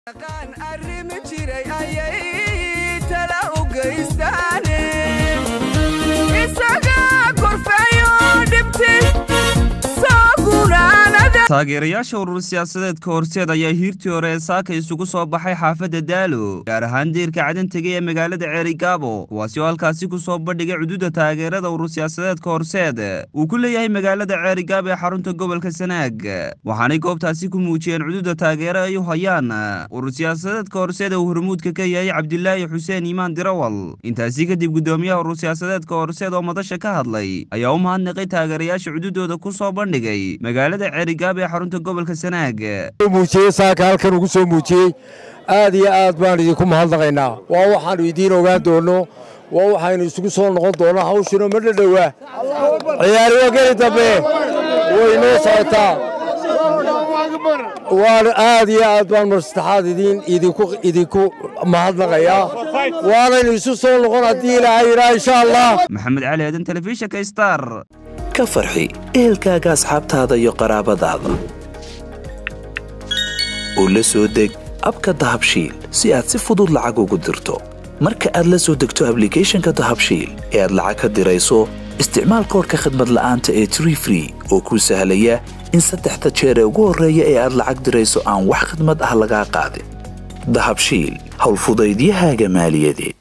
taageerayaasha urur siyaasadeedka horseed ayaa hiirtii hore ee saaka isugu soo baxay xaafadda daalo gaar ahaan diirka cadantega ee magaalada ceerigaabo kuwaasi oo halkaasi ku soo bandhigay cududa taageerada urur siyaasadeedka horseed uu ku leeyahay magaalada ceerigaabo ee xarunta gobolka sanaag waxaanay goobtaasi ku muujiyeen cududa taageero ay u hayaan urur siyaasadeedka horseed ee uu hormuudka ka yahay cabdilaahi xuseen iimaan dirawal intaasi kadib gudoomiyaha urur siyaasadeedka horseed oo madasha ka hadlay ayaa u mahadnaqay taageerayaasha cududooda ku soo bandhigay magaalada ceerigaabo ee xarunta gobolka sanaag muujiyey saaka halkan ugu soo muujiyey aad iyo aad baan idinku mahadnaqaynaa waa waxaannu idiin ogaan doonno waa waxaynu isugu soo noqon doonnaa hawshino ma dhadhowaa ciyaari waa geli dambe way noo socotaa waan aad iyo aad baan mar saddexaad idiin idinku mahadnaqayaa waanaynu isu soo noqon haddii ilaahay yidhaa insha allah maxamed cali aadan telefishinka star ka farxi ehelkaaga asxaabtaada iyo qaraabadaada oo la soo deg abka dahabshiil si aad si fudud lacag ugu dirto marka aad la soo degto ablicathonka dahabshiil ee aad lacag ka dirayso isticmaal koorka khadmad la'aanta ee tree free oo kuu sahlaya in saddexda jeer ee ugu horreeya ee aad lacag dirayso aan wax khidmad ah lagaa qaadin dahabshiil howlfudaydiyahaaga maaliyadeed